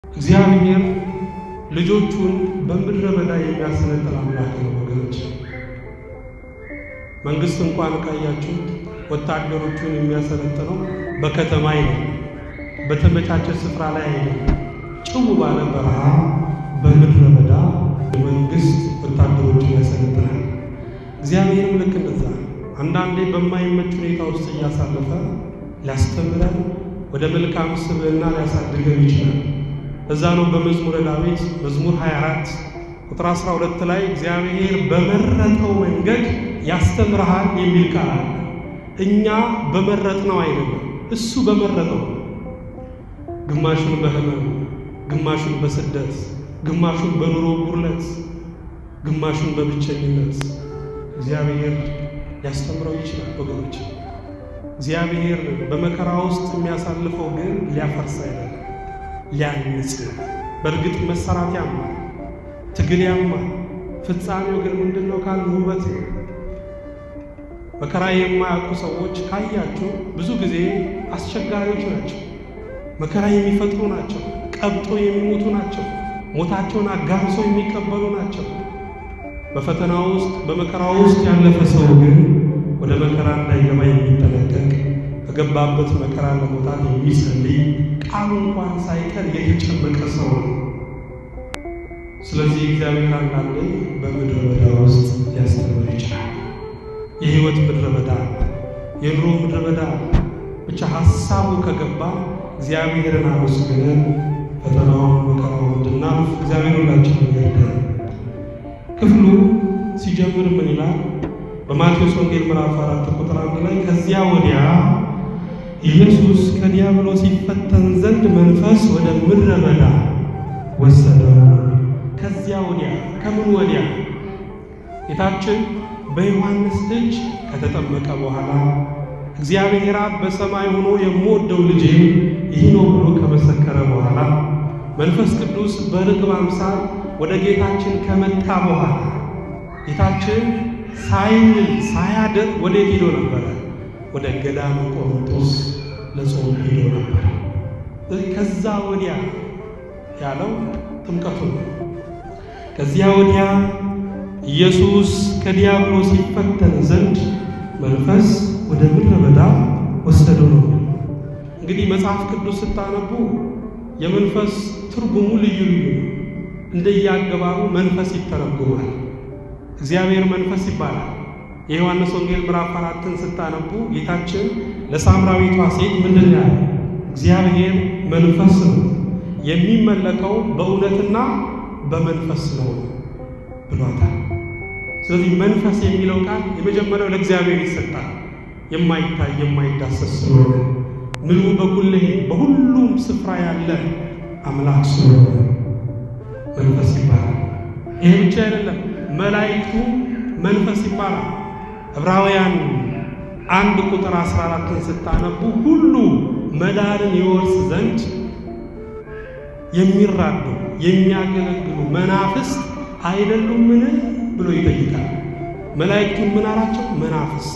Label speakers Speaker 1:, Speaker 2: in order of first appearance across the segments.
Speaker 1: እግዚአብሔር ልጆቹን በምድረ በዳ የሚያሰለጥን አምላክ ነው ወገኖች። መንግስት እንኳን ካያችሁ ወታደሮቹን የሚያሰለጥነው በከተማ አይደለም፣ በተመቻቸ ስፍራ ላይ አይደለም። ጭው ባለ በረሃ በምድረ በዳ መንግስት ወታደሮቹን ያሰለጥናል። እግዚአብሔርም ልክ እንደዛ አንዳንዴ በማይመች ሁኔታ ውስጥ እያሳለፈ ሊያስተምረን ወደ መልካም ስብዕና ሊያሳድገን ይችላል። እዛ ነው በመዝሙረ ዳዊት መዝሙር 24 ቁጥር 12 ላይ እግዚአብሔር በመረጠው መንገድ ያስተምርሃል የሚል ቃል አለ። እኛ በመረጥነው አይደለም፣ እሱ በመረጠው ግማሹን በህመም ግማሹን በስደት ግማሹን በኑሮ ጉድለት ግማሹን በብቸኝነት እግዚአብሔር ሊያስተምረው ይችላል ወገኖች። እግዚአብሔር በመከራ ውስጥ የሚያሳልፈው ግን ሊያፈርስ አይደለም፣ ሊያንጽ ነው። በእርግጥ መሰራት ያማል፣ ትግል ያማል። ፍጻሜው ግን ምንድን ነው ካል ውበት ነው። መከራ የማያውቁ ሰዎች ካያቸው ብዙ ጊዜ አስቸጋሪዎች ናቸው። መከራ የሚፈጥሩ ናቸው። ቀብጦ የሚሞቱ ናቸው። ሞታቸውን አጋርሶ የሚቀበሉ ናቸው። በፈተና ውስጥ በመከራ ውስጥ ያለፈ ሰው ግን ወደ መከራ እንዳይገባ የሚጠነቀቅ በገባበት መከራ ለመውጣት የሚጸልይ ቃሉ እንኳን ሳይቀር የተጨመቀ ሰው ነው። ስለዚህ እግዚአብሔር አንዳንዴ በምድረ በዳ ውስጥ ሊያስተምር ይችላል። የሕይወት ምድረ በዳ፣ የኑሮ ምድረ በዳ ብቻ ሀሳቡ ከገባ እግዚአብሔርን አመስግነን ፈተናውን መከራውን እንድናልፍ እግዚአብሔር ሁላችን ይርዳል። ክፍሉ ሲጀምር ምን ይላል? በማቴዎስ ወንጌል ምዕራፍ አራት ቁጥር አንድ ላይ ከዚያ ወዲያ ኢየሱስ ከዲያብሎስ ሲፈተን ዘንድ መንፈስ ወደ ምድረ በዳ ወሰደው። ከዚያ ወዲያ ከምን ወዲያ? ጌታችን በዮሐንስ እጅ ከተጠመቀ በኋላ እግዚአብሔር አብ በሰማይ ሆኖ የምወደው ልጄ ይህ ነው ብሎ ከመሰከረ በኋላ መንፈስ ቅዱስ በርግብ አምሳል ወደ ጌታችን ከመጣ በኋላ ጌታችን ሳይውል ሳያድር ወዴት ሄዶ ነበረ? ወደ ገዳመ ቆሮንጦስ ለጾም ሄዶ ነበር። ከዛ ወዲያ ያለው ጥምቀቱ ነው። ከዚያ ወዲያ ኢየሱስ ከዲያብሎስ ሲፈተን ዘንድ መንፈስ ወደ ምድረ በዳ ወሰደው ነው። እንግዲህ መጽሐፍ ቅዱስ ስታነቡ የመንፈስ ትርጉሙ ልዩ ልዩ ነው። እንደየአገባቡ መንፈስ ይተረጉማል። እግዚአብሔር መንፈስ ይባላል። የዮሐንስ ወንጌል ምዕራፍ አራትን ስታነቡ ጌታችን ለሳምራዊቷ ሴት ምንድን ነው ያለ? እግዚአብሔር መንፈስ ነው፣ የሚመለከው በእውነትና በመንፈስ ነው ብሏታል። ስለዚህ መንፈስ የሚለው ቃል የመጀመሪያው ለእግዚአብሔር ይሰጣል። የማይታይ የማይዳሰስ ስለሆነ ምሉ በኩልህ በሁሉም ስፍራ ያለ አምላክ ስለሆነ መንፈስ ይባላል። ይሄ ብቻ አይደለም፣ መላእክቱ መንፈስ ይባላል። ዕብራውያን አንድ ቁጥር 14ን ስታነቡ ሁሉ መዳንን ይወርስ ዘንድ የሚራዱ የሚያገለግሉ መናፍስት አይደሉምን ብሎ ይጠይቃል። መላእክቱን ምን አላቸው? መናፍስት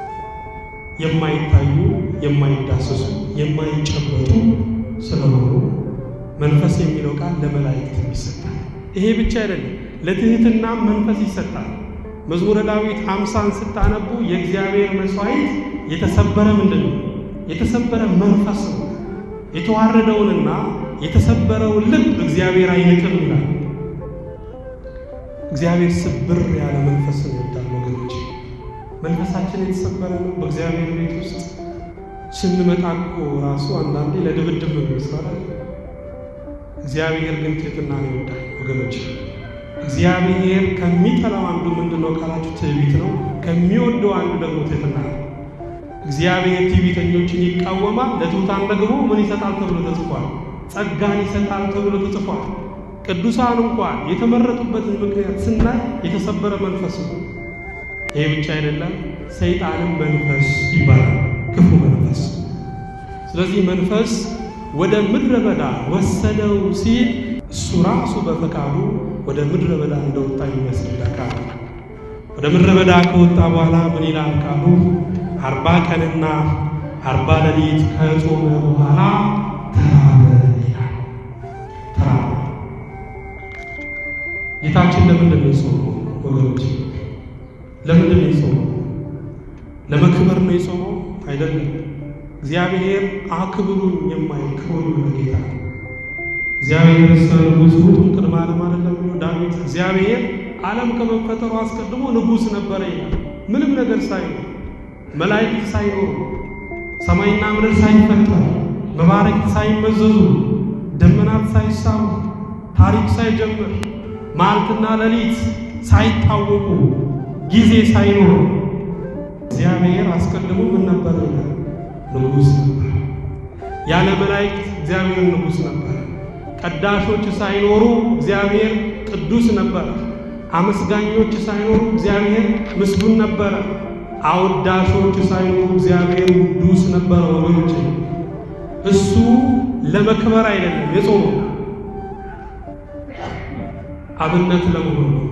Speaker 1: የማይታዩ የማይዳሰሱ የማይጨበጡ ስለሆኑ መንፈስ የሚለው ቃል ለመላእክት ይሰጣል። ይሄ ብቻ አይደለም፣ ለትህትናም መንፈስ ይሰጣል። መዝሙረ ዳዊት አምሳን ስታነቡ የእግዚአብሔር መስዋዕት የተሰበረ ምንድን ነው? የተሰበረ መንፈስ ነው። የተዋረደውንና የተሰበረውን ልብ እግዚአብሔር አይንቅም ይላል። እግዚአብሔር ስብር ያለ መንፈስን ይወዳል ወገኖች። መንፈሳችን የተሰበረ ነው። በእግዚአብሔር ቤት ውስጥ ስንመጣ እኮ ራሱ አንዳንዴ ለድብድብ ነው ይመስላል። እግዚአብሔር ግን ትህትናን ይወዳል ወገኖች። እግዚአብሔር ከሚጠላው አንዱ ምንድን ነው ካላችሁ ትዕቢት ነው። ከሚወደው አንዱ ደግሞ ትህትና ነው። እግዚአብሔር ትዕቢተኞችን ይቃወማል፣ ለትሑታን ደግሞ ምን ይሰጣል ተብሎ ተጽፏል? ጸጋን ይሰጣል ተብሎ ተጽፏል። ቅዱሳን እንኳን የተመረጡበትን ምክንያት ስናይ የተሰበረ መንፈስ ነው። ይሄ ብቻ አይደለም፣ ሰይጣንም መንፈስ ይባላል፣ ክፉ መንፈስ። ስለዚህ መንፈስ ወደ ምድረ በዳ ወሰደው ሲል እሱ ራሱ በፈቃዱ ወደ ምድረ በዳ እንደወጣ የሚያስረዳ ቃል ነው። ወደ ምድረ በዳ ከወጣ በኋላ ምን ይላል ቃሉ? አርባ ቀንና አርባ ሌሊት ከጾመ በኋላ ተራበ ይላል። ጌታችን ለምንድን ነው የጾመው ወገኖች? ለምንድን ነው የጾመው? ለመክበር ነው የጾመው አይደለም። እግዚአብሔር አክብሩኝ የማይል ክቡር የሆነ ጌታ ነው። እግዚአብሔር ንጉሥ ውእቱም ቅድመ ዓለም አይደለም ብሎ ዳዊት እግዚአብሔር ዓለም ከመፈጠሩ አስቀድሞ ንጉሥ ነበረ ይላል። ምንም ነገር ሳይኖር መላእክት ሳይኖሩ ሰማይና ምድር ሳይፈጠር መባረክት ሳይመዘዙ ደመናት ሳይሳቡ ታሪክ ሳይጀምር መዓልትና ሌሊት ሳይታወቁ ጊዜ ሳይኖር እግዚአብሔር አስቀድሞ ምን ነበር ይላል? ንጉሥ ነበር። ያለ መላእክት እግዚአብሔር ንጉሥ ነበር። ቀዳሾች ሳይኖሩ እግዚአብሔር ቅዱስ ነበረ። አመስጋኞች ሳይኖሩ እግዚአብሔር ምስጉን ነበረ። አወዳሾች ሳይኖሩ እግዚአብሔር ቅዱስ ነበረ። ወገኖች እሱ ለመክበር አይደለም የጾመው አብነት ለመሆን ነው።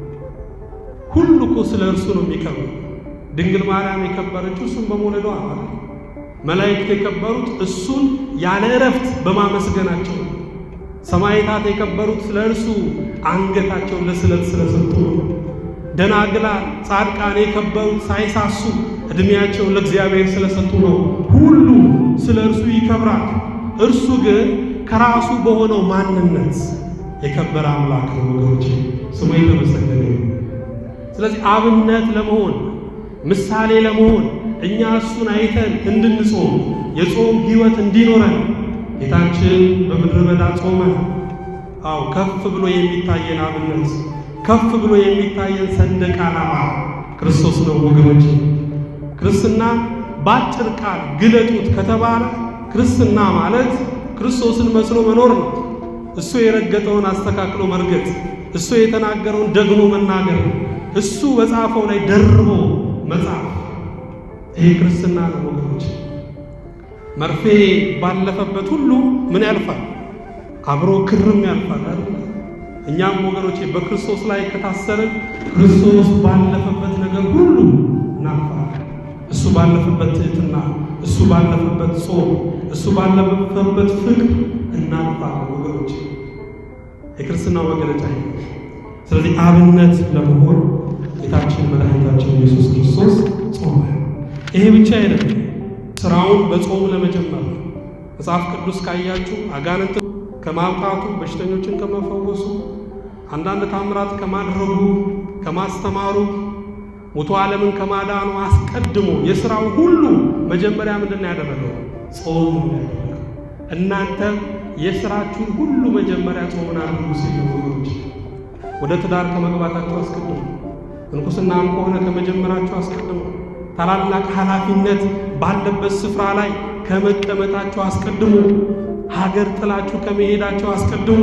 Speaker 1: ሁሉ እኮ ስለ እርሱ ነው የሚከብረው። ድንግል ማርያም የከበረችው እሱን በመውለዷ ማለት መላእክት የከበሩት እሱን ያለ እረፍት በማመስገናቸው ነው። ሰማዕታት የከበሩት ስለ እርሱ አንገታቸውን ለስለት ስለሰጡ ነው። ደናግላን ጻድቃን የከበሩት ሳይሳሱ ዕድሜያቸውን ለእግዚአብሔር ስለሰጡ ነው። ሁሉ ስለ እርሱ ይከብራል። እርሱ ግን ከራሱ በሆነው ማንነት የከበረ አምላክ ነው። ወገኖች ስሙ የተመሰገነ ነው። ስለዚህ አብነት ለመሆን ምሳሌ ለመሆን እኛ እሱን አይተን እንድንጾም የጾም ሕይወት እንዲኖረን ጌታችን በምድረ በዳ ጾመ። አዎ ከፍ ብሎ የሚታየን አብነት ከፍ ብሎ የሚታየን ሰንደቅ ዓላማ ክርስቶስ ነው ወገኖች። ክርስትና በአጭር ቃል ግለጡት ከተባለ ክርስትና ማለት ክርስቶስን መስሎ መኖር ነው። እሱ የረገጠውን አስተካክሎ መርገጥ፣ እሱ የተናገረውን ደግሞ መናገር፣ እሱ በጻፈው ላይ ደርቦ መጻፍ። ይሄ ክርስትና ነው ወገኖች። መርፌ ባለፈበት ሁሉ ምን ያልፋል? አብሮ ክርም ያልፋል አይደል? እኛም ወገኖቼ በክርስቶስ ላይ ከታሰርን ክርስቶስ ባለፈበት ነገር ሁሉ እናልፋለን። እሱ ባለፈበት ትሕትና፣ እሱ ባለፈበት ጾም፣ እሱ ባለፈበት ፍቅር እናልፋለን ወገኖቼ። የክርስትናው መገለጫ ይሄ። ስለዚህ አብነት ለመሆን ጌታችን መድኃኒታችን ኢየሱስ ክርስቶስ ጾመ። ይሄ ብቻ አይደለም፣ ስራውን በጾም ለመጀመር ነው። መጽሐፍ ቅዱስ ካያችሁ አጋንንት ከማውጣቱ በሽተኞችን ከመፈወሱ አንዳንድ ታምራት ከማድረጉ ከማስተማሩ ሙቶ ዓለምን ከማዳኑ አስቀድሞ የሥራው ሁሉ መጀመሪያ ምንድን ነው ያደረገው? ጾም ነው ያደረገው። እናንተ የሥራችሁን ሁሉ መጀመሪያ ጾምን አድርጉ ሲል ወገኖች፣ ወደ ትዳር ከመግባታችሁ አስቀድሞ፣ ምንኩስናም ከሆነ ከመጀመራችሁ አስቀድሞ፣ ታላላቅ ኃላፊነት ባለበት ስፍራ ላይ ከመቀመጣችሁ አስቀድሞ፣ ሀገር ጥላችሁ ከመሄዳችሁ አስቀድሞ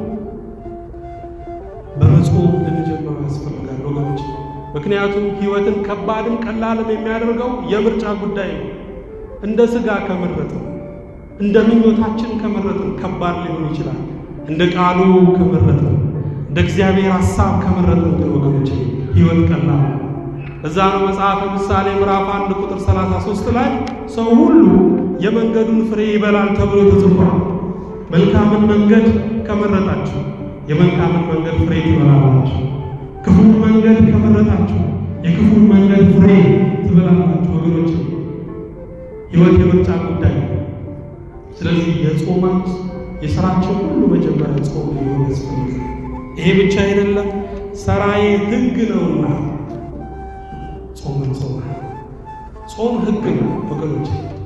Speaker 1: በመጾም ልንጀምረው ያስፈልጋል ወገኖች። ምክንያቱም ሕይወትን ከባድም ቀላልም የሚያደርገው የምርጫ ጉዳይ ነው። እንደ ሥጋ ከመረጥን እንደ ምኞታችን ከመረጥን ከባድ ሊሆን ይችላል። እንደ ቃሉ ከመረጥን እንደ እግዚአብሔር ሐሳብ ከመረጥን ግን ወገኖች ሕይወት ቀላል ነው። እዛ ነው መጽሐፈ ምሳሌ ምዕራፍ አንድ ቁጥር 33 ላይ ሰው ሁሉ የመንገዱን ፍሬ ይበላል ተብሎ ተጽፏል። መልካምን መንገድ ከመረጣችሁ የመልካምን መንገድ ፍሬ ትበላላችሁ። ክፉን መንገድ ከመረጣችሁ የክፉን መንገድ ፍሬ ትበላላችሁ። ወገኖች ሕይወት የምርጫ ጉዳይ ነው። ስለዚህ የጾማት የሥራችን ሁሉ መጀመሪያ ጾም ሊሆን ያስፈልጋል። ይሄ ብቻ አይደለም፣ ሥራዬ ሕግ ነውና ጾምን ጾም ጾም ሕግ ነው ወገኖች።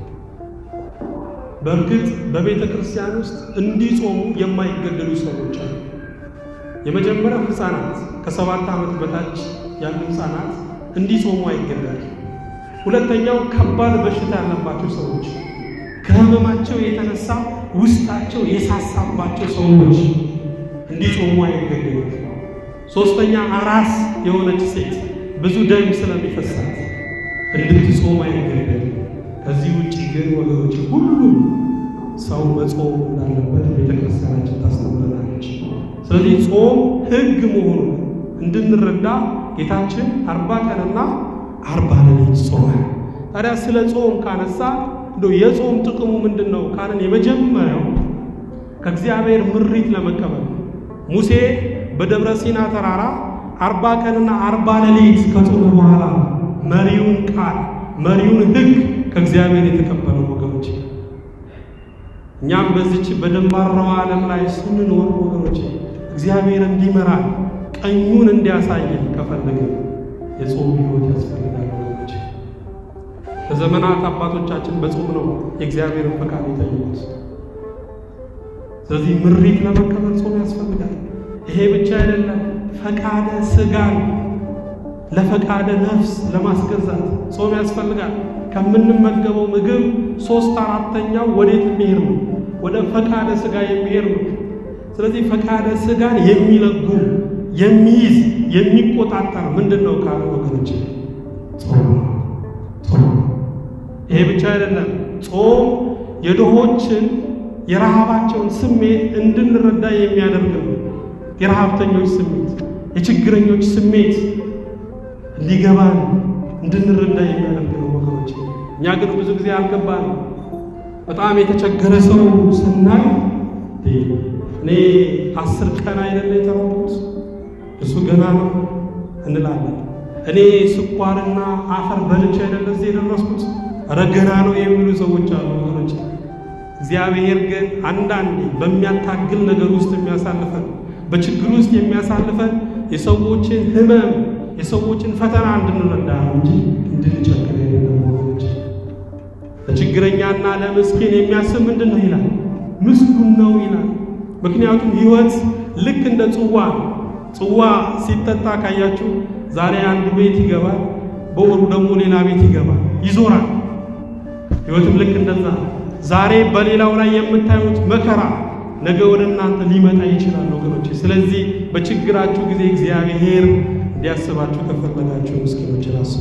Speaker 1: በእርግጥ በቤተ ክርስቲያን ውስጥ እንዲጾሙ የማይገደዱ ሰዎች አሉ። የመጀመሪያው ሕፃናት ከሰባት ዓመት በታች ያሉ ሕፃናት እንዲጾሙ አይገደዱ። ሁለተኛው ከባድ በሽታ ያለባቸው ሰዎች ከህመማቸው የተነሳ ውስጣቸው የሳሳባቸው ሰዎች እንዲጾሙ አይገደዱ። ሶስተኛ አራስ የሆነች ሴት ብዙ ደም ስለሚፈሳት እንድትጾም አይገደዱ። ከዚህ ውጭ ግን ወገኖች ሁሉም ሰው መጾም እንዳለበት ቤተክርስቲያናችን ታስተምረናለች። ስለዚህ ጾም ሕግ መሆኑን እንድንረዳ ጌታችን አርባ ቀንና አርባ ሌሊት ጾመ። ታዲያ ስለ ጾም ካነሳ እንደው የጾም ጥቅሙ ምንድን ነው ካልን የመጀመሪያው ከእግዚአብሔር ምሪት ለመቀበል ሙሴ በደብረ ሲና ተራራ አርባ ቀንና አርባ ሌሊት ከጾመ በኋላ መሪውን ቃል መሪውን ሕግ ከእግዚአብሔር የተቀበለው ወገኖች፣ እኛም በዚች በደንባራው ዓለም ላይ ስንኖር ወገኖች እግዚአብሔር እንዲመራን ቀኙን እንዲያሳየን ከፈለግን የጾም ሕይወት ያስፈልጋል ወገኖች። በዘመናት አባቶቻችን በጾም ነው የእግዚአብሔርን ፈቃድ የጠየቁት። ስለዚህ ምሪት ለመቀበል ጾም ያስፈልጋል። ይሄ ብቻ አይደለም፣ ፈቃደ ሥጋን ለፈቃደ ነፍስ ለማስገዛት ጾም ያስፈልጋል። ከምንመገበው ምግብ ሶስት አራተኛው ወዴት የሚሄድ ነው? ወደ ፈቃደ ሥጋ የሚሄድ ነው። ስለዚህ ፈቃደ ሥጋን የሚለጉም የሚይዝ የሚቆጣጠር ምንድን ነው ካለ ወገኖች ጾም ጾም። ይሄ ብቻ አይደለም፣ ጾም የድሆችን የረሃባቸውን ስሜት እንድንረዳ የሚያደርግ ነው። የረሃብተኞች ስሜት፣ የችግረኞች ስሜት እንዲገባን እንድንረዳ የሚያደርግ ነው ወገኖች። እኛ ግን ብዙ ጊዜ አልገባን። በጣም የተቸገረ ሰው ስናይ እኔ አስር ቀን አይደለ የተራብኩት እሱ ገና ነው እንላለን። እኔ ስኳርና አፈር በልቼ አይደለ እዚህ የደረስኩት ኧረ ገና ነው የሚሉ ሰዎች አሉ ወገኖች። እግዚአብሔር ግን አንዳንዴ በሚያታግል ነገር ውስጥ የሚያሳልፈን በችግር ውስጥ የሚያሳልፈን የሰዎችን ሕመም የሰዎችን ፈተና እንድንረዳ ነው እንጂ እንድንቸግር አይደለም ወገኖች። ለችግረኛና ለምስኪን የሚያስብ ምንድን ነው ይላል? ምስጉን ነው ይላል። ምክንያቱም ሕይወት ልክ እንደ ጽዋ ነው። ጽዋ ሲጠጣ ካያችሁ ዛሬ አንዱ ቤት ይገባል፣ በወሩ ደግሞ ሌላ ቤት ይገባል፣ ይዞራል። ሕይወትም ልክ እንደዛ ነው። ዛሬ በሌላው ላይ የምታዩት መከራ ነገ ወደ እናንተ ሊመጣ ይችላል ወገኖች። ስለዚህ በችግራችሁ ጊዜ እግዚአብሔር እንዲያስባችሁ ከፈለጋችሁ ምስኪኖችን አስቡ።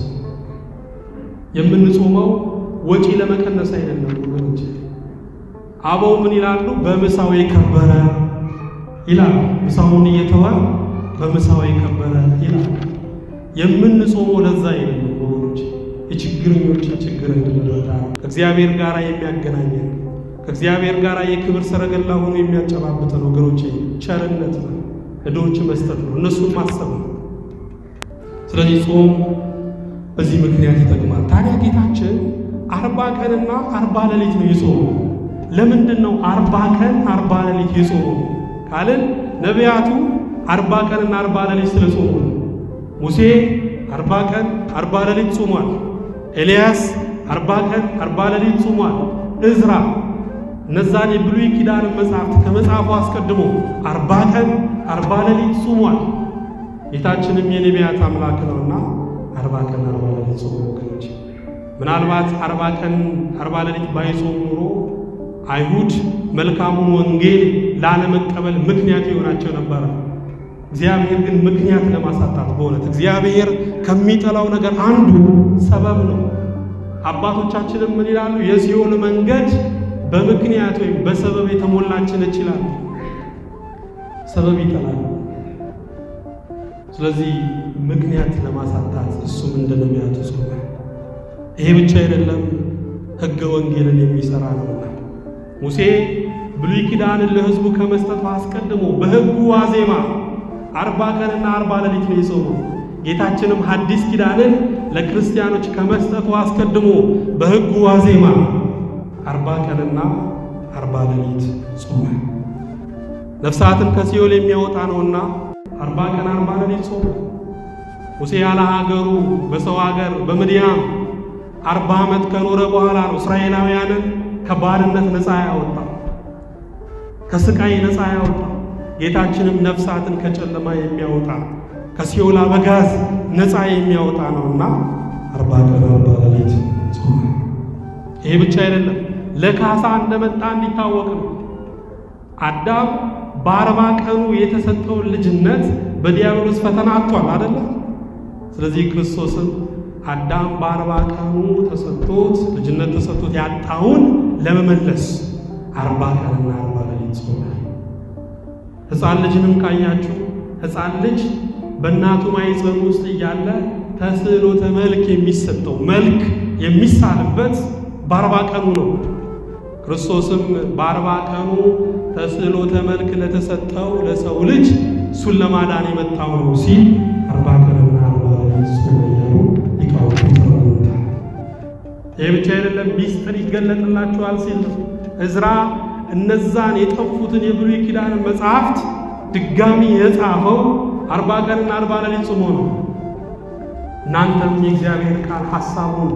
Speaker 1: የምንጾመው ወጪ ለመቀነስ አይደለም ወገኖች። አበው ምን ይላሉ? በምሳው የከበረ ይላል። ምሳውን እየተዋ በምሳው የከበረ ይላል። የምንጾመው ለዛ አይደለም ወገኖች፣ የችግረኞችን ችግር እንድንረዳ ከእግዚአብሔር ጋር የሚያገናኘን ከእግዚአብሔር ጋር የክብር ሰረገላ ሆኖ የሚያጨባብጠን ወገኖች፣ ቸርነት ነው፣ ለድሆች መስጠት ነው፣ እነሱን ማሰብ ነው። ስለዚህ ጾም በዚህ ምክንያት ይጠቅማል። ታዲያ ጌታችን አርባ ቀንና አርባ ሌሊት ነው የጾመው። ለምንድን ነው አርባ ቀን አርባ ሌሊት የጾመው ካልን ነቢያቱ አርባ ቀንና አርባ ሌሊት ስለ ጾሙ ነው። ሙሴ አርባ ቀን አርባ ሌሊት ጾሟል። ኤልያስ አርባ ቀን አርባ ሌሊት ጾሟል። እዝራ እነዛን የብሉይ ኪዳን መጽሐፍት ከመጽሐፉ አስቀድሞ አርባ ቀን አርባ ሌሊት ጾሟል። ጌታችንም የነቢያት አምላክ ነውና አርባ ቀን አርባ ሌሊት ጾሙ። ወገኖች ምናልባት አርባ ቀን አርባ ሌሊት ባይጾም ኑሮ አይሁድ መልካሙን ወንጌል ላለመቀበል ምክንያት ይሆናቸው ነበረ። እግዚአብሔር ግን ምክንያት ለማሳጣት በእውነት እግዚአብሔር ከሚጠላው ነገር አንዱ ሰበብ ነው። አባቶቻችንም ምን ይላሉ? የሲኦል መንገድ በምክንያት ወይም በሰበብ የተሞላች ነች ይላሉ። ሰበብ ይጠላሉ። ስለዚህ ምክንያት ለማሳጣት እሱም እንደ ነቢያቱ ጾመ። ይሄ ብቻ አይደለም፣ ሕገ ወንጌልን የሚሰራ ነውና ሙሴ ብሉይ ኪዳንን ለሕዝቡ ከመስጠቱ አስቀድሞ በሕጉ ዋዜማ አርባ ቀንና አርባ ሌሊት ነው የጾመው። ጌታችንም ሐዲስ ኪዳንን ለክርስቲያኖች ከመስጠቱ አስቀድሞ በሕጉ ዋዜማ አርባ ቀንና አርባ ሌሊት ጾመ። ነፍሳትን ከሲኦል የሚያወጣ ነውና አርባ ቀን አርባ ሌሊት ጾመ። ሙሴ ያለ ሀገሩ በሰው ሀገር በምድያም አርባ ዓመት ከኖረ በኋላ ነው እስራኤላውያንን ከባርነት ነፃ ያወጣ ከስቃይ ነፃ ያወጣ። ጌታችንም ነፍሳትን ከጨለማ የሚያወጣ ከሲኦል አበጋዝ ነፃ የሚያወጣ ነውና አርባ ቀን አርባ ሌሊት ጾመ። ይሄ ብቻ አይደለም፣ ለካሳ እንደመጣ እንዲታወቅ ነው። አዳም በአርባ ቀኑ የተሰጠውን ልጅነት በዲያብሎስ ፈተና አጥቷል አይደለ? ስለዚህ ክርስቶስም አዳም በአርባ ቀኑ ተሰጥቶት ልጅነት ተሰጥቶት ያጣውን ለመመለስ አርባ ቀንና አርባ ሌሊት ጾመ። ሕፃን ልጅንም ካያችሁ ሕፃን ልጅ በእናቱ ማኅፀን ውስጥ እያለ ተስዕሎተ መልክ የሚሰጠው መልክ የሚሳልበት በአርባ ቀኑ ነው። ክርስቶስም በአርባ ቀኑ ተስዕሎተ መልክ ለተሰጠው ለሰው ልጅ እሱን ለማዳን የመጣው ነው ሲል አርባ ቀንና አርባ ሌሊት ጾመ እያሉ ሊቃውንቱ ተረጉመውታል። ይህ ብቻ አይደለም፣ ሚስጥር ይገለጥላችኋል ሲል እዝራ እነዛን የጠፉትን የብሉይ ኪዳን መጽሐፍት ድጋሚ የጻፈው አርባ ቀንና አርባ ሌሊት ጾሞ ነው። እናንተም የእግዚአብሔር ቃል ሐሳቡን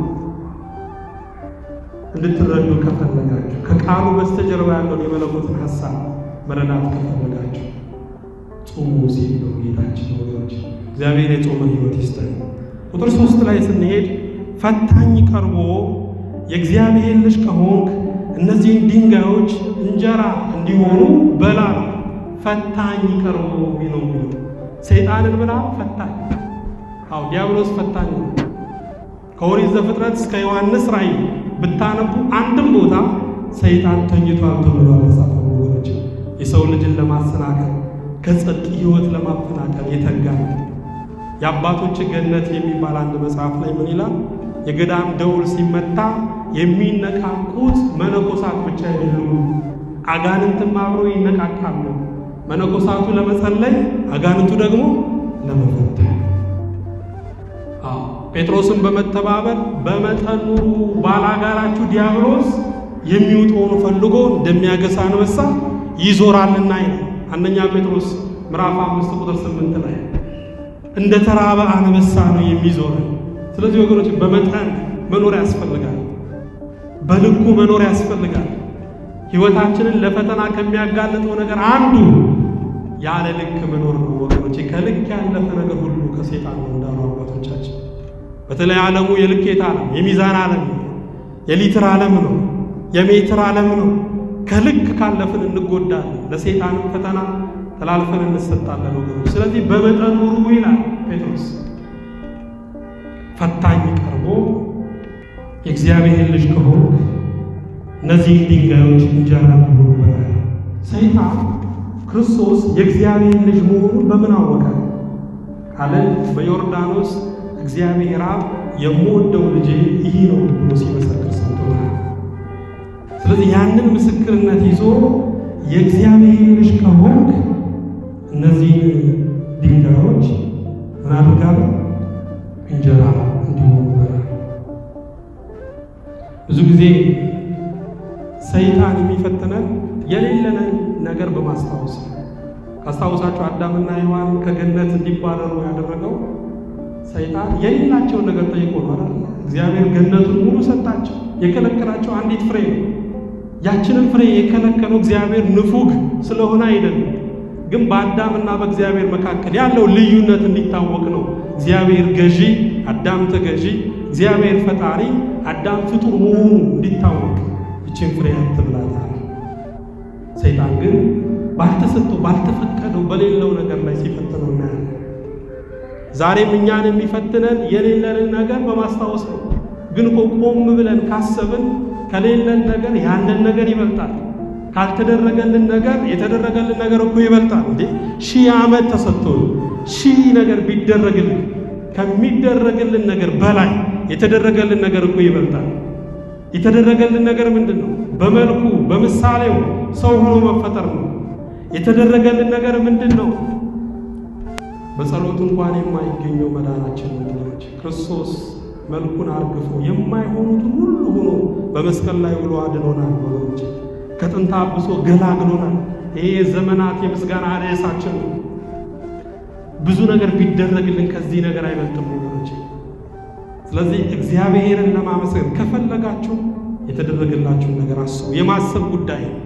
Speaker 1: እንድትረዱ ከፈለጋችሁ ከቃሉ በስተጀርባ ያለውን የመለኮትን ሐሳብ መረዳት ከፈለጋችሁ ጾሙ ሲል ነው ጌታችን። ወገኖች እግዚአብሔር የጾመን ሕይወት ይስጠን። ቁጥር ሶስት ላይ ስንሄድ ፈታኝ ቀርቦ የእግዚአብሔር ልጅ ከሆንክ እነዚህን ድንጋዮች እንጀራ እንዲሆኑ በላ። ፈታኝ ቀርቦ ነው የሚለው ሰይጣንን ብላ ፈታኝ። አው ዲያብሎስ ፈታኝ ነው። ከኦሪት ዘፍጥረት እስከ ዮሐንስ ራእይ ብታነቡ አንድም ቦታ ሰይጣን ተኝቷል ተብሎ አልተጻፈም። ወገኖች የሰው ልጅን ለማሰናከል ከጽድቅ ሕይወት ለማፈናቀል የተጋ የአባቶች ገነት የሚባል አንድ መጽሐፍ ላይ ምን ይላል? የገዳም ደውል ሲመታ የሚነቃቁት መነኮሳት ብቻ አይደሉም፣ አጋንንትም አብረው ይነቃቃሉ። መነኮሳቱ ለመጸለይ፣ አጋንንቱ ደግሞ ለመፈተን ጴጥሮስን በመተባበር በመጠን ኑሩ፣ ባላጋራችሁ ዲያብሎስ የሚውጠውን ፈልጎ እንደሚያገሳ አንበሳ ይዞራልና ይላል አንደኛ ጴጥሮስ ምዕራፍ አምስት ቁጥር ስምንት ላይ እንደ ተራበ አንበሳ ነው የሚዞረን። ስለዚህ ወገኖች በመጠን መኖር ያስፈልጋል፣ በልኩ መኖር ያስፈልጋል። ሕይወታችንን ለፈተና ከሚያጋልጠው ነገር አንዱ ያለ ልክ መኖር ነው ወገኖች። ከልክ ያለፈ ነገር ሁሉ ከሴጣን ነው እንዳሉ አባቶቻችን። በተለይ ዓለሙ የልኬት ዓለም የሚዛን ዓለም ነው፣ የሊትር ዓለም ነው፣ የሜትር ዓለም ነው። ከልክ ካለፍን እንጎዳለን፣ ለሴጣን ፈተና ተላልፈን እንሰጣለን ወገኖች። ስለዚህ በመጠን ኑሩ ይላል ጴጥሮስ። ፈታኝ ቀርቦ የእግዚአብሔር ልጅ ከሆንክ እነዚህን ድንጋዮች እንጀራ እንዲሆኑ በላ። ሰይጣን ክርስቶስ የእግዚአብሔር ልጅ መሆኑን በምን አወቀ ካለ በዮርዳኖስ እግዚአብሔር አብ የምወደው ልጄ ይህ ነው ብሎ ሲመሰክር ሰምቶታል። ስለዚህ ያንን ምስክርነት ይዞ የእግዚአብሔር ልጅ ከሆንክ እነዚህን ድንጋዮች ምን አድርጋለሁ እንጀራ እንዲሆኑ በላ። ብዙ ጊዜ ሰይጣን የሚፈትነን የሌለንን ነገር በማስታወስ ነው። ካስታወሳቸው አዳምና ሔዋን ከገነት እንዲባረሩ ያደረገው ሰይጣን የሌላቸውን ነገር ጠይቆ ነው አይደል? እግዚአብሔር ገነቱን ሙሉ ሰጣቸው። የከለከላቸው አንዲት ፍሬ ነው። ያችንን ፍሬ የከለከለው እግዚአብሔር ንፉግ ስለሆነ አይደለም፣ ግን በአዳምና በእግዚአብሔር መካከል ያለው ልዩነት እንዲታወቅ ነው። እግዚአብሔር ገዢ፣ አዳም ተገዢ፣ እግዚአብሔር ፈጣሪ፣ አዳም ፍጡር መሆኑ እንዲታወቅ ይችን ፍሬ አትብላታል። ሰይጣን ግን ባልተሰጠው ባልተፈቀደው በሌለው ነገር ላይ ሲፈትነው እናያለን። ዛሬም እኛን የሚፈትነን የሌለንን ነገር በማስታወስ ነው። ግን እኮ ቆም ብለን ካሰብን ከሌለን ነገር ያለን ነገር ይበልጣል። ካልተደረገልን ነገር የተደረገልን ነገር እኮ ይበልጣል። እንዴ ሺህ ዓመት ተሰጥቶን ሺህ ነገር ቢደረግልን ከሚደረግልን ነገር በላይ የተደረገልን ነገር እኮ ይበልጣል። የተደረገልን ነገር ምንድን ነው? በመልኩ በምሳሌው ሰው ሆኖ መፈጠር ነው። የተደረገልን ነገር ምንድን ነው? በጸሎት እንኳን የማይገኘው መዳናችን ወገኖች፣ ክርስቶስ መልኩን አርግፎ የማይሆኑትን ሁሉ ሆኖ በመስቀል ላይ ውሎ አድኖናል ወገኖች። ከጥንታ አብሶ ገላግሎናል። ይሄ የዘመናት የምስጋና ርዕሳችን ነው። ብዙ ነገር ቢደረግልን ከዚህ ነገር አይበልጥም ወገኖች። ስለዚህ እግዚአብሔርን ለማመስገን ከፈለጋችሁ የተደረገላችሁን ነገር አስቡ። የማሰብ ጉዳይ ነው።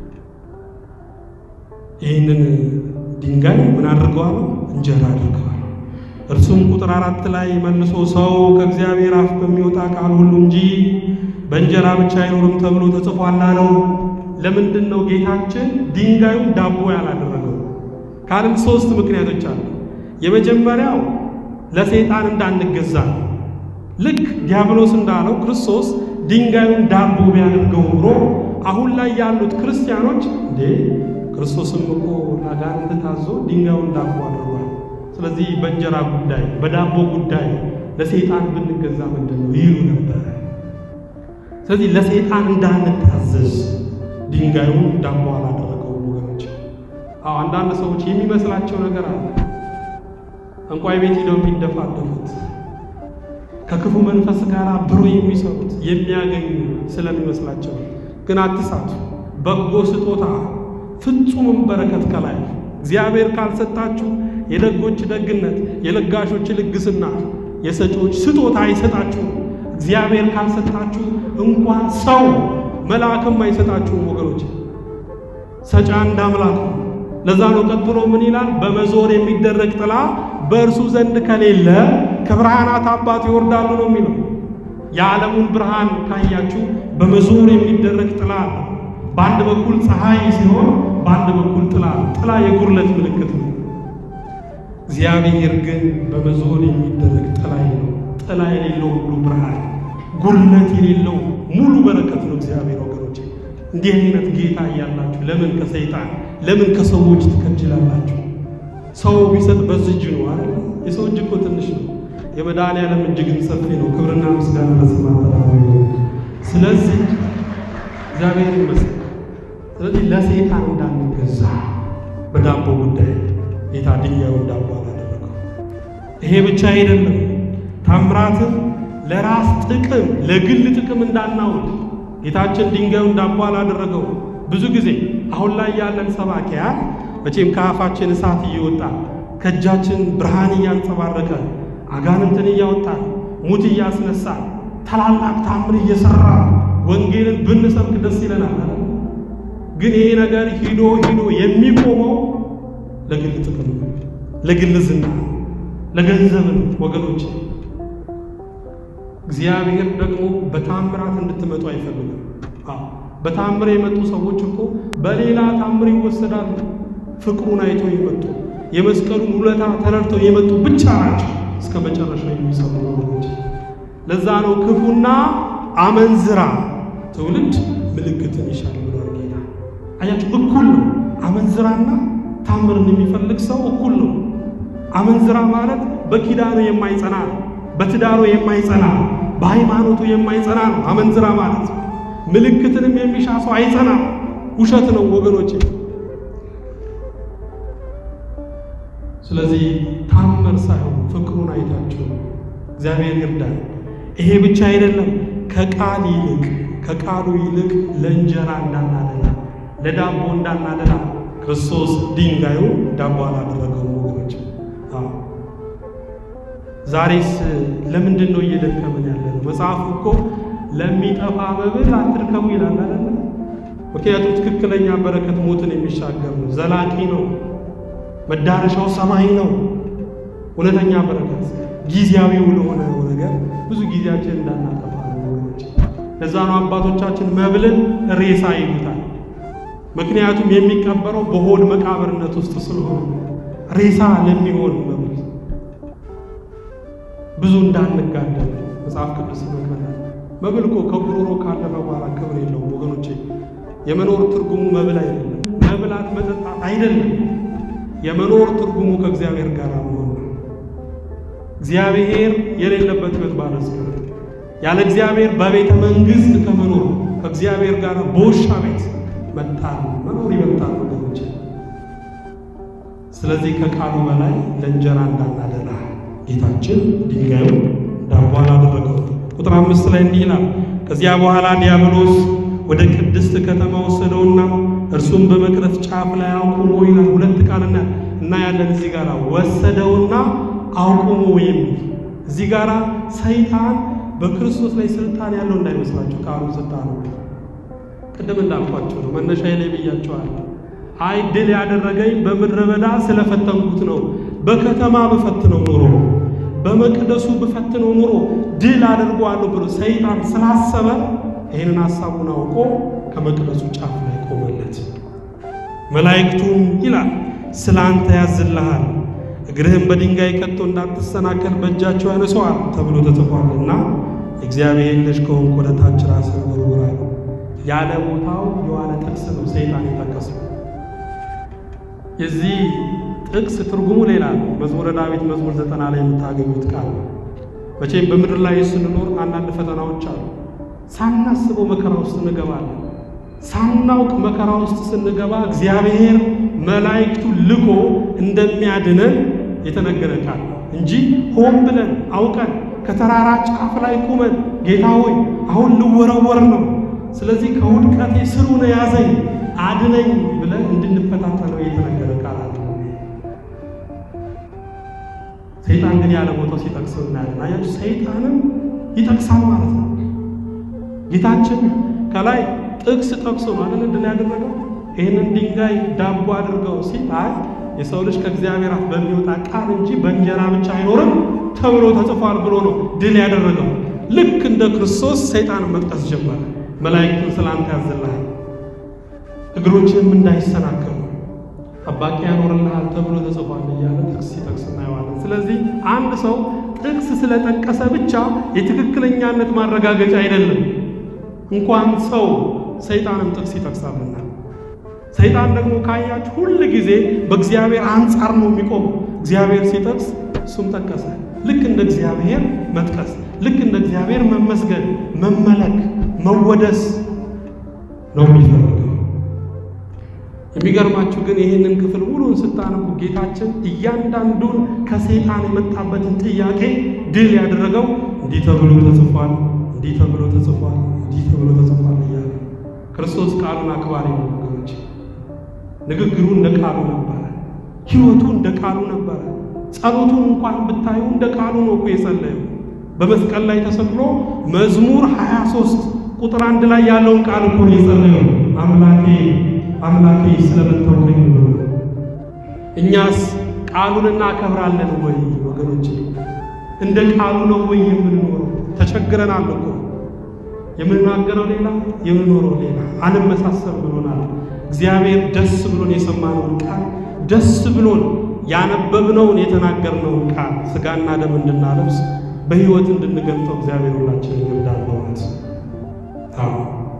Speaker 1: ይህንን ድንጋይ ምን አድርገዋል? እንጀራ አድርገዋል። እርሱም ቁጥር አራት ላይ መልሶ ሰው ከእግዚአብሔር አፍ በሚወጣ ቃል ሁሉ እንጂ በእንጀራ ብቻ አይኖርም ተብሎ ተጽፏል አለው። ለምንድን ነው ጌታችን ድንጋዩን ዳቦ ያላደረገው? ካልን ሶስት ምክንያቶች አሉ። የመጀመሪያው ለሰይጣን እንዳንገዛ ነው። ልክ ዲያብሎስ እንዳለው ክርስቶስ ድንጋዩን ዳቦ ቢያደርገው ኑሮ አሁን ላይ ያሉት ክርስቲያኖች እንዴ ክርስቶስም እኮ ለአጋንንት ታዞ ድንጋዩን ዳቦ አድርጓል። ስለዚህ በእንጀራ ጉዳይ በዳቦ ጉዳይ ለሰይጣን ብንገዛ ምንድን ነው ይሉ ነበር። ስለዚህ ለሰይጣን እንዳንታዘዝ ድንጋዩን ዳቦ አላደረገው አዎ አንዳንድ ሰዎች የሚመስላቸው ነገር አለ። እንቋይ ቤት ሂደው የሚደፋደፉት ከክፉ መንፈስ ጋር አብሮ የሚሰሩት የሚያገኙ ስለሚመስላቸው፣ ግን አትሳቱ። በጎ ስጦታ ፍጹምም በረከት ከላይ እግዚአብሔር ካልሰጣችሁ የደጎች ደግነት፣ የለጋሾች ልግስና፣ የሰጪዎች ስጦታ አይሰጣችሁም። እግዚአብሔር ካልሰጣችሁ እንኳን ሰው መልአክም አይሰጣችሁም ወገኖች። ሰጪ አንድ አምላክ ነው። ለዛ ነው ቀጥሎ ምን ይላል? በመዞር የሚደረግ ጥላ በእርሱ ዘንድ ከሌለ ከብርሃናት አባት ይወርዳሉ ነው የሚለው። የዓለሙን ብርሃን ካያችሁ በመዞር የሚደረግ ጥላ አለ። በአንድ በኩል ፀሐይ ሲሆን በአንድ በኩል ጥላ፣ ጥላ የጉድለት ምልክት ነው። እግዚአብሔር ግን በመዞር የሚደረግ ጥላ ነው። ጥላ የሌለው ሁሉ ብርሃን፣ ጉድለት የሌለው ሙሉ በረከት ነው እግዚአብሔር ወገኖች። እንዲህ አይነት ጌታ እያላችሁ ለምን ከሰይጣን ለምን ከሰዎች ትከጅላላችሁ? ሰው ቢሰጥ በዚህ እጅ ነው አይደል? የሰው እጅ እኮ ትንሽ ነው። የመድኃኒዓለም እጅ ግን ሰፊ ነው። ክብርና ምስጋና ለስም አጠራሩ። ስለዚህ እግዚአብሔር ይመስገን። ስለዚህ ለሰይጣን እንዳንገዛ በዳቦ ጉዳይ ጌታ ድንጋዩን ዳቦ አላደረገው። ይሄ ብቻ አይደለም፣ ታምራትን ለራስ ጥቅም ለግል ጥቅም እንዳናውል ጌታችን ድንጋዩን ዳቦ አላደረገው። ብዙ ጊዜ አሁን ላይ ያለን ሰባኪያን መቼም ከአፋችን እሳት እየወጣ ከእጃችን ብርሃን እያንጸባረቀ አጋንንትን እያወጣ ሙት እያስነሳ ታላላቅ ታምር እየሰራ ወንጌልን ብንሰብክ ደስ ይለናል። ግን ይሄ ነገር ሂዶ ሂዶ የሚቆመው ለግል ጥቅም ነው፣ ለግል ዝና፣ ለገንዘብ ነው ወገኖች። እግዚአብሔር ደግሞ በታምራት እንድትመጡ አይፈልግም። በታምር የመጡ ሰዎች እኮ በሌላ ታምር ይወሰዳሉ። ፍቅሩን አይቶ የመጡ የመስቀሉን ውለታ ተረድተው የመጡ ብቻ ናቸው እስከ መጨረሻ የሚሰሩ ወገኖች። ለዛ ነው ክፉና አመንዝራ ትውልድ ምልክትን ይሻል ብሏል ጌታ። አያችሁ፣ እኩል ነው። አመንዝራና ታምርን የሚፈልግ ሰው እኩል ነው። አመንዝራ ማለት በኪዳኑ የማይጸና ነው። በትዳሩ የማይጸና ነው። በሃይማኖቱ የማይጸና ነው። አመንዝራ ማለት ምልክትንም የሚሻ ሰው አይጸናም። ውሸት ነው ወገኖች። ስለዚህ ታምር ሳይሆን ፍቅሩን አይታችሁ እግዚአብሔር ይርዳል። ይሄ ብቻ አይደለም። ከቃል ይልቅ ከቃሉ ይልቅ ለእንጀራ እንዳናደላ ለዳቦ እንዳናደላ ክርስቶስ ድንጋዩ ዳቦ አላደረገውም ወገኖች። ዛሬስ ለምንድን ነው እየደከመን ያለ ነው? መጽሐፉ እኮ ለሚጠፋ መብል አትርከሙ ይላል አይደለ? ምክንያቱም ትክክለኛ በረከት ሞትን የሚሻገር ነው፣ ዘላቂ ነው፣ መዳረሻው ሰማይ ነው። እውነተኛ በረከት ጊዜያዊው ለሆነ ነገር ብዙ ጊዜያችን እንዳናጠፋ ነው ወገኖች። ለዛ ነው አባቶቻችን መብልን ሬሳ ይሉታል። ምክንያቱም የሚቀበረው በሆድ መቃብርነት ውስጥ ስለሆነ ሬሳ ለሚሆን መብል ብዙ እንዳንጋደል መጽሐፍ ቅዱስ ይመክረናል። መብል እኮ ከጉሮሮ ካለፈ በኋላ ክብር የለውም ወገኖቼ። የመኖር ትርጉሙ መብል አይደለም፣ መብላት መጠጣት አይደለም። የመኖር ትርጉሙ ከእግዚአብሔር ጋር መሆን ነው። እግዚአብሔር የሌለበት ሕይወት ባለስገር ያለ እግዚአብሔር በቤተ መንግሥት ከመኖር ከእግዚአብሔር ጋር በውሻ ቤት መጣል መኖር ይበልጣል ወገኖቼ። ስለዚህ ከቃሉ በላይ ለእንጀራ እንዳናደላ ጌታችን ድንጋዩ ዳቦ አላደረገው። ቁጥር አምስት ላይ እንዲህ ይላል፣ ከዚያ በኋላ ዲያብሎስ ወደ ቅድስት ከተማ ወሰደውና እርሱም በመቅረዝ ጫፍ ላይ አቁሞ ይላል። ሁለት ቃልና እና ያለን እዚህ ጋር ወሰደውና አቁሞ የሚል እዚህ ጋር ሰይጣን በክርስቶስ ላይ ስልጣን ያለው እንዳይመስላችሁ ቃሉ ስልጣን ነው። ቅድም እንዳልኳቸው ነው፣ መነሻ ላይ ብያቸዋለሁ። አይ ድል ያደረገኝ በምድረ በዳ ስለፈተንኩት ነው። በከተማ ብፈትነው ኑሮ በመቅደሱ ብፈትነው ኑሮ ድል አድርጓለሁ ብሎ ሰይጣን ስላሰበ ይህንን ሐሳቡን አውቆ ከመቅደሱ ጫፍ ላይ ቆመለት። መላእክቱም ይላል ስለ አንተ ያዝልሃል፣ እግርህም በድንጋይ ከቶ እንዳትሰናከል በእጃቸው ያነሰዋል ተብሎ ተጽፏልና እግዚአብሔር ልጅ ከሆንክ ወደ ታች ራስህን ወርውር አለው። ያለ ቦታው የዋለ ጥቅስ ነው ሰይጣን የጠቀሰው። የዚህ ጥቅስ ትርጉሙ ሌላ ነው። መዝሙረ ዳዊት መዝሙር ዘጠና ላይ የምታገኙት ቃል ነው። መቼም በምድር ላይ ስንኖር አንዳንድ ፈተናዎች አሉ። ሳናስበው መከራ ውስጥ እንገባለን። ሳናውቅ መከራ ውስጥ ስንገባ እግዚአብሔር መላእክቱ ልኮ እንደሚያድነን የተነገረ ቃል እንጂ ሆን ብለን አውቀን ከተራራ ጫፍ ላይ ቁመን ጌታ ሆይ አሁን ልወረወር ነው፣ ስለዚህ ከውድቀቴ ስሩን ያዘኝ አድነኝ ብለን እንድንፈታተነው የተነገረ ቃል አለ። ሰይጣን ግን ያለ ቦታው ሲጠቅሰው እናያለን። አያችሁ፣ ሰይጣንም ይጠቅሳል ማለት ነው። ጌታችን ከላይ ጥቅስ ጠቅሶ ነው አይደል እንድን ያደረገው ይህንን ድንጋይ ዳቦ አድርገው ሲል አይ የሰው ልጅ ከእግዚአብሔር አፍ በሚወጣ ቃል እንጂ በእንጀራ ብቻ አይኖርም ተብሎ ተጽፏል ብሎ ነው ድል ያደረገው። ልክ እንደ ክርስቶስ ሰይጣንን መጥቀስ ጀመረ። መላእክቱን ስላንተ ያዝልሃል፣ እግሮችህም እንዳይሰናከሉ ጠባቂ ያኖርልሃል ተብሎ ተጽፏል እያለ ጥቅስ ሲጠቅስ እናየዋለን። ስለዚህ አንድ ሰው ጥቅስ ስለጠቀሰ ብቻ የትክክለኛነት ማረጋገጫ አይደለም። እንኳን ሰው ሰይጣንም ጥቅስ ይጠቅሳልና ሰይጣን ደግሞ ካያችሁ ሁል ጊዜ በእግዚአብሔር አንጻር ነው የሚቆመው። እግዚአብሔር ሲጠቅስ እሱም ጠቀሰ። ልክ እንደ እግዚአብሔር መጥቀስ፣ ልክ እንደ እግዚአብሔር መመስገን፣ መመለክ፣ መወደስ ነው የሚፈልገው። የሚገርማችሁ ግን ይህንን ክፍል ሙሉን ስታነቡ ጌታችን እያንዳንዱን ከሰይጣን የመጣበትን ጥያቄ ድል ያደረገው እንዲህ ተብሎ ተጽፏል፣ እንዲህ ተብሎ ተጽፏል፣ እንዲህ ተብሎ ተጽፏል እያለ ክርስቶስ ቃሉን አክባሪ ነው ወገኖች። ንግግሩ እንደ ቃሉ ነበረ። ሕይወቱ እንደ ቃሉ ነበረ። ጸሎቱን እንኳን ብታዩ እንደ ቃሉ ነው እኮ የጸለየው። በመስቀል ላይ ተሰቅሎ መዝሙር 23 ቁጥር አንድ ላይ ያለውን ቃል እኮ ነው የጸለየው። አምላኬ አምላኬ ስለምን ተውከኝ ብሎ። እኛስ ቃሉን እናከብራለን ወይ ወገኖች? እንደ ቃሉ ነው ወይ የምንኖረው? ተቸግረናል እኮ የምንናገረው ሌላ የምንኖረው ሌላ አንመሳሰል ብሎናል። እግዚአብሔር ደስ ብሎን የሰማነውን ቃል ደስ ብሎን ያነበብነውን የተናገርነውን ቃል ሥጋና ደም እንድናለብስ በሕይወት እንድንገልጠው እግዚአብሔር ሁላችን ይርዳን በእውነት አዎ።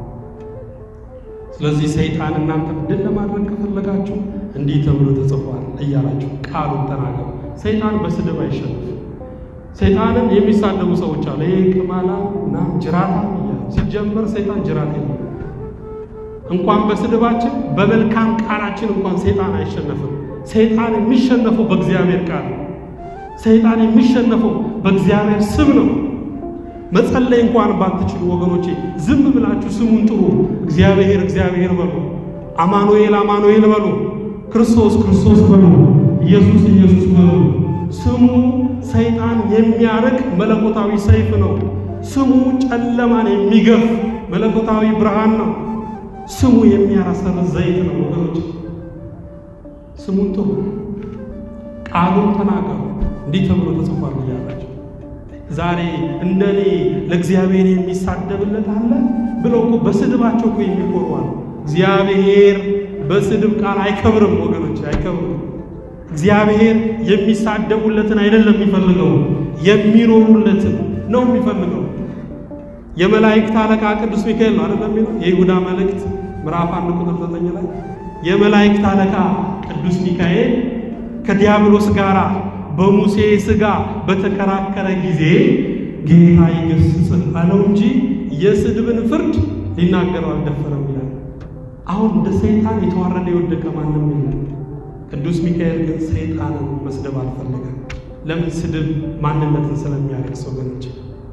Speaker 1: ስለዚህ ሰይጣን እናንተ ድል ለማድረግ ከፈለጋችሁ እንዲህ ተብሎ ተጽፏል እያላችሁ ቃሉን ተናገሩ። ሰይጣን በስድብ አይሸነፍም። ሰይጣንን የሚሳደቡ ሰዎች አሉ። ይሄ ቅማላ እና ጅራታ እያሉ ሲጀመር ሰይጣን ጅራት የለም። እንኳን በስድባችን በመልካም ቃላችን እንኳን ሰይጣን አይሸነፍም። ሰይጣን የሚሸነፈው በእግዚአብሔር ቃል ነው። ሰይጣን የሚሸነፈው በእግዚአብሔር ስም ነው። መጸለይ እንኳን ባትችሉ ወገኖቼ ዝም ብላችሁ ስሙን ጥሩ። እግዚአብሔር እግዚአብሔር በሉ፣ አማኑኤል አማኑኤል በሉ፣ ክርስቶስ ክርስቶስ በሉ፣ ኢየሱስ ኢየሱስ በሉ። ስሙ ሰይጣን የሚያርቅ መለኮታዊ ሰይፍ ነው። ስሙ ጨለማን የሚገፍ መለኮታዊ ብርሃን ነው። ስሙ የሚያረሰርስ ዘይት ነው ወገኖች። ስሙን ጥሩ፣ ቃሉን ተናገሩ። እንዲህ ተብሎ ተጽፏል እያላቸው ዛሬ እንደኔ ለእግዚአብሔር የሚሳደብለት አለ ብለው እኮ በስድባቸው እኮ የሚኮሩ አሉ። እግዚአብሔር በስድብ ቃል አይከብርም ወገኖች፣ አይከብርም። እግዚአብሔር የሚሳደቡለትን አይደለም የሚፈልገው፣ የሚኖሩለትን ነው የሚፈልገው። የመላእክት አለቃ ቅዱስ ሚካኤል ነው አይደለም የሚለው የይሁዳ መልእክት ምዕራፍ አንድ ቁጥር ዘጠኝ ላይ የመላእክት አለቃ ቅዱስ ሚካኤል ከዲያብሎስ ጋር በሙሴ ሥጋ በተከራከረ ጊዜ ጌታ ይገስጽህ አለው እንጂ የስድብን ፍርድ ሊናገረው አልደፈረም ይላል። አሁን እንደ ሰይጣን የተዋረደ የወደቀ ማንም የለም። ቅዱስ ሚካኤል ግን ሰይጣንን መስደብ አልፈለገም። ለምን? ስድብ ማንነትን ስለሚያደርስ ወገኖች።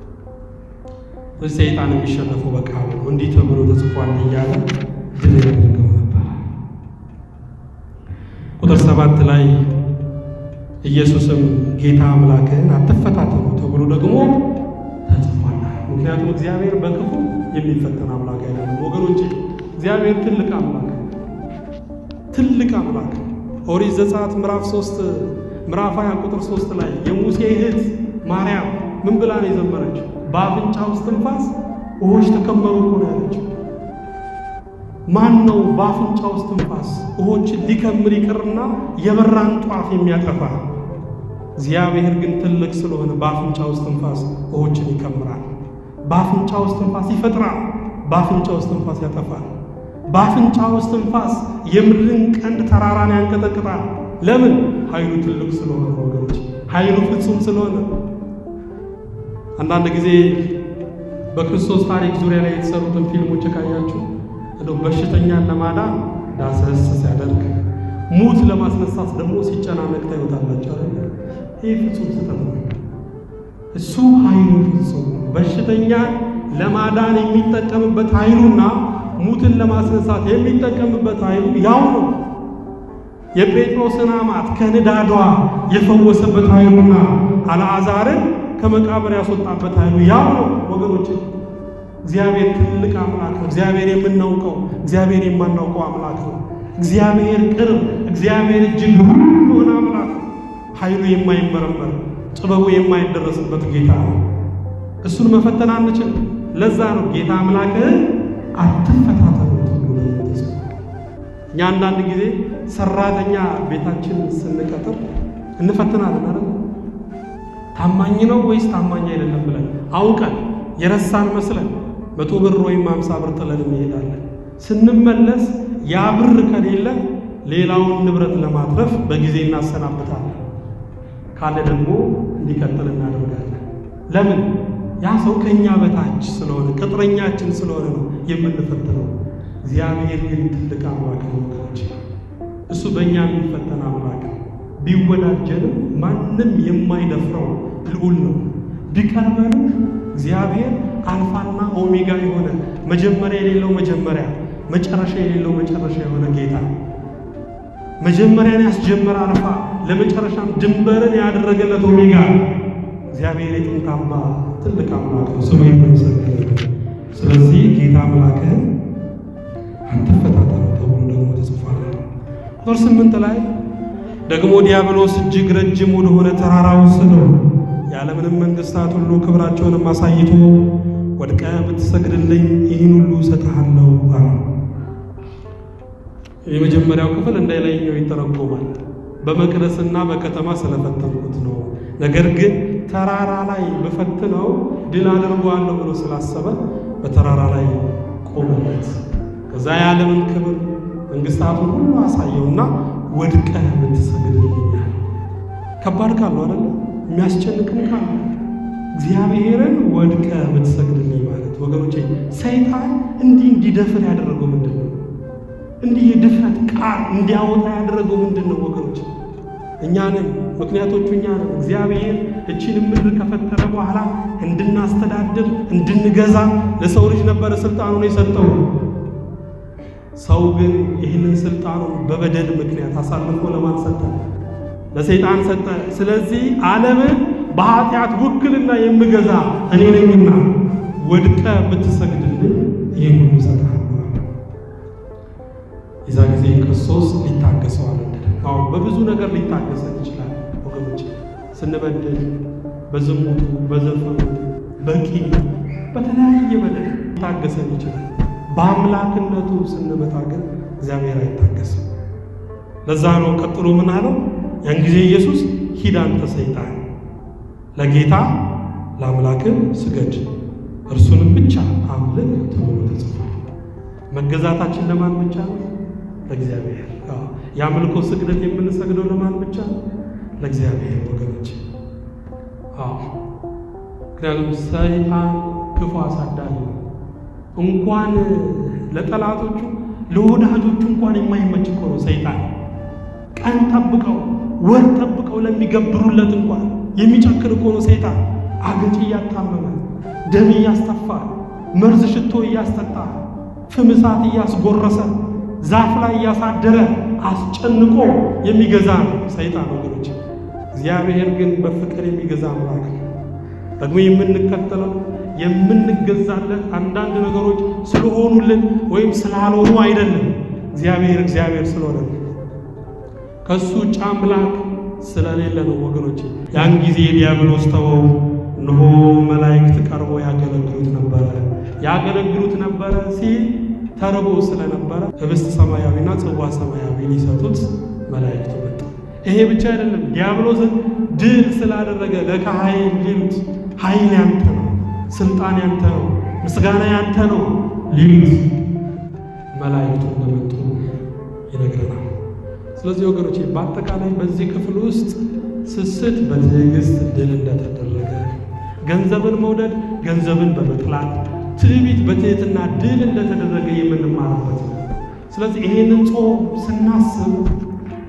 Speaker 1: ሰይጣን የሚሸነፈው በቃሉ ነው። እንዲህ ተብሎ ተጽፏል እያለ ድል ያደርገው ነበር። ቁጥር ሰባት ላይ ኢየሱስም ጌታ አምላክህን አትፈታተኑ ተብሎ ደግሞ ተጽፏል። ምክንያቱም እግዚአብሔር በክፉ የሚፈተን አምላክ አይደለም ወገኖች። እግዚአብሔር ትልቅ አምላክ ትልቅ አምላክ ኦሪት ዘጸአት ምዕራፍ ሶስት ምዕራፍ 20 ቁጥር ሶስት ላይ የሙሴ እህት ማርያም ምን ብላ ነው የዘመረችው? በአፍንጫ ውስጥ ትንፋስ ውሆች ተከመሩ እኮ ነው ያለችው። ማን ነው በአፍንጫ ውስጥ ትንፋስ ውሆችን ሊከምር ይቅርና የበራን ጧፍ የሚያጠፋ? እግዚአብሔር ግን ትልቅ ስለሆነ በአፍንጫ ውስጥ ትንፋስ ውሆችን ይከምራል። በአፍንጫ ውስጥ ትንፋስ ይፈጥራል። በአፍንጫ ውስጥ ትንፋስ ያጠፋል። በአፍንጫ ውስጥ ትንፋስ የምድርን ቀንድ ተራራን ያንቀጠቅጣል። ለምን? ኃይሉ ትልቅ ስለሆነ ወገኖች፣ ኃይሉ ፍጹም ስለሆነ። አንዳንድ ጊዜ በክርስቶስ ታሪክ ዙሪያ ላይ የተሰሩትን ፊልሞች ካያችሁ እንደው በሽተኛን ለማዳን ዳሰስ ሲያደርግ ሙት ለማስነሳት ደግሞ ሲጨናነቅ ታዩታላችሁ አይደል? ይህ ፍጹም ስህተት ነው። እሱ ኃይሉ ፍጹም ነው። በሽተኛ ለማዳን የሚጠቀምበት ኃይሉና ሙትን ለማስነሳት የሚጠቀምበት ኃይሉ ያው ነው። የጴጥሮስን አማት ከንዳዷ የፈወሰበት ኃይሉና አልዓዛርን ከመቃብር ያስወጣበት ኃይሉ ያው ነው ወገኖች። እግዚአብሔር ትልቅ አምላክ ነው። እግዚአብሔር የምናውቀው እግዚአብሔር የማናውቀው አምላክ ነው። እግዚአብሔር ቅርብ፣ እግዚአብሔር እጅግ ሩቅ የሆነ አምላክ ነው። ኃይሉ የማይመረመር ጥበቡ የማይደረስበት ጌታ ነው። እሱን መፈተን አንችል። ለዛ ነው ጌታ አምላክህን አትፈታተኑት ብሎ ተጽፏል። እኛ አንዳንድ ጊዜ ሰራተኛ ቤታችን ስንቀጥር እንፈትናለን አይደል? ታማኝ ነው ወይስ ታማኝ አይደለም ብለን አውቀን የረሳን መስለን መቶ ብር ወይም ሃምሳ ብር ጥለን እንሄዳለን። ስንመለስ ያ ብር ከሌለ ሌላውን ንብረት ለማትረፍ በጊዜ እናሰናብታለን። ካለ ደግሞ እንዲቀጥል እናደርጋለን። ለምን? ያ ሰው ከኛ በታች ስለሆነ ቅጥረኛችን ስለሆነ ነው የምንፈትነው። እግዚአብሔር ግን ትልቅ አምላክ ነው ወገኖች። እሱ በእኛ የሚፈተን አምላክ ነው። ቢወዳጀንም ማንም የማይደፍረው ልዑል ነው። ቢቀርበንም እግዚአብሔር አልፋና ኦሜጋ የሆነ መጀመሪያ የሌለው መጀመሪያ፣ መጨረሻ የሌለው መጨረሻ የሆነ ጌታ መጀመሪያን ያስጀመረ አልፋ ለመጨረሻም ድንበርን ያደረገለት ኦሜጋ እግዚአብሔር የጥንት አምባ ትልቅ አምላክ ነው። ስሙ ይመሰገን። ስለዚህ ጌታ አምላክህን አትፈታተነው ተብሎ ደግሞ ተጽፏል። ቁጥር ስምንት ላይ ደግሞ ዲያብሎስ እጅግ ረጅም ወደሆነ ተራራ ወሰደው፣ የዓለምንም መንግሥታት ሁሉ ክብራቸውንም አሳይቶ ወድቀህ ብትሰግድልኝ ይህን ሁሉ እሰጥሃለሁ አለ። የመጀመሪያው ክፍል እንዳይለየው ይተረጎማል። በመቅደስና በከተማ ስለፈተንኩት ነው። ነገር ግን ተራራ ላይ በፈትነው ድል አድርጓለሁ ብሎ ስላሰበ በተራራ ላይ ቆመለት። ከዛ የዓለምን ክብር መንግሥታቱን ሁሉ አሳየውና ወድቀህ ብትሰግድልኛል። ከባድ ካለው አይደለ? የሚያስጨንቅም ካለ እግዚአብሔርን ወድቀህ ብትሰግድልኝ ማለት ወገኖቼ፣ ሰይጣን እንዲህ እንዲደፍር ያደረገው ምንድን ነው? እንዲህ የድፍረት ቃል እንዲያወጣ ያደረገው ምንድን ነው ወገኖች? እኛንም ምክንያቶቹ እኛ ነን። እግዚአብሔር እቺን ምድር ከፈጠረ በኋላ እንድናስተዳድር እንድንገዛ ለሰው ልጅ ነበረ ስልጣኑን የሰጠው። ሰው ግን ይህንን ስልጣኑን በበደል ምክንያት አሳልፎ ለማን ሰጠ? ለሰይጣን ሰጠ። ስለዚህ ዓለምን በኃጢአት ውክልና የምገዛ እኔ ነኝና ወድቀ ብትሰግድልን ይህን ሁሉ እሰጥሃለሁ። የዛ ጊዜ ክርስቶስ ሊታገሰው አልወደደም። አዎ በብዙ ነገር ሊታገሰን ይችላል ወገኖች፣ ስንበድል፣ በዝሙቱ፣ በዘፈኑ፣ በቂ በተለያየ በደል ሊታገሰን ይችላል። በአምላክነቱ ስንመጣ ግን እግዚአብሔር አይታገስም። ለዛ ነው ቀጥሎ ምን አለው? ያን ጊዜ ኢየሱስ ሂድ አንተ ሰይጣን ለጌታ ለአምላክም ስገድ እርሱንም ብቻ አምልክ ተብሎ ተጽፏል። መገዛታችን ለማን ብቻ ነው? ለእግዚአብሔር። የአምልኮ ስግደት የምንሰግደው ለማን ብቻ ነው? ለእግዚአብሔር ወገኖች። አዎ ምክንያቱም ሰይጣን ክፉ አሳዳሪ ነው። እንኳን ለጠላቶቹ ለወዳጆቹ እንኳን የማይመች እኮ ነው ሰይጣን። ቀን ጠብቀው ወር ጠብቀው ለሚገብሩለት እንኳን የሚጨክን እኮ ነው ሰይጣን። አገጭ እያታመመ ደም እያስተፋ መርዝ ሽቶ እያስጠጣ ፍም እሳት እያስጎረሰ ዛፍ ላይ እያሳደረ አስጨንቆ የሚገዛ ነው ሰይጣን ወገኖች። እግዚአብሔር ግን በፍቅር የሚገዛ አምላክ ነው። ደግሞ የምንከተለው የምንገዛለት አንዳንድ ነገሮች ስለሆኑልን ወይም ስላልሆኑ አይደለም። እግዚአብሔር እግዚአብሔር ስለሆነ ነው። ከሱ ውጭ አምላክ ስለሌለ ነው ወገኖች። ያን ጊዜ ዲያብሎስ ተወው፣ እነሆ መላእክት ቀርቦ ያገለግሉት ነበረ። ያገለግሉት ነበረ ሲል ተርቦ ስለነበረ ህብስት ሰማያዊና ጽዋ ሰማያዊ ሊሰጡት መላእክቱ መጡ። ይሄ ብቻ አይደለም፣ ዲያብሎስን ድል ስላደረገ ለካህን ሊሉት ኃይል ያንተ ነው፣ ስልጣን ያንተ ነው፣ ምስጋና ያንተ ነው ሊሉት መላእክቱ እንደመጡ ይነግረናል። ስለዚህ ወገኖች በአጠቃላይ በዚህ ክፍል ውስጥ ስስት በትዕግስት ድል እንደተደረገ፣ ገንዘብን መውደድ ገንዘብን በመጥላት ትዕቢት በትህትና ድል እንደተደረገ የምንማርበት ነው። ስለዚህ ይሄንን ጾም ስናስብ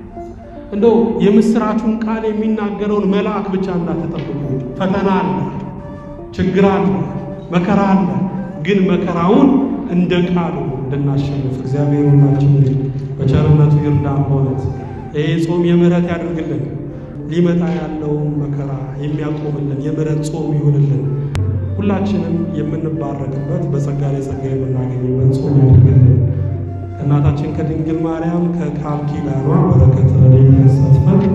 Speaker 1: እንደው የምስራቹን ቃል የሚናገረውን መልአክ ብቻ እንዳትጠብቁ። ፈተና አለ፣ ችግር አለ፣ መከራ አለ። ግን መከራውን እንደ ቃሉ እንድናሸንፍ እግዚአብሔር ሁላችንን በቸርነቱ ይርዳን። በእውነት ይህ ጾም የምሕረት ያደርግልን። ሊመጣ ያለውን መከራ የሚያቆምልን የምሕረት ጾም ይሁንልን። ሁላችንም የምንባረክበት በጸጋ ላይ ጸጋ የምናገኝበት ጾም ያደርግልን። ከእናታችን ከድንግል ማርያም ከቃል ኪዳኗ በረከት ረድኤት ያሳትፈን።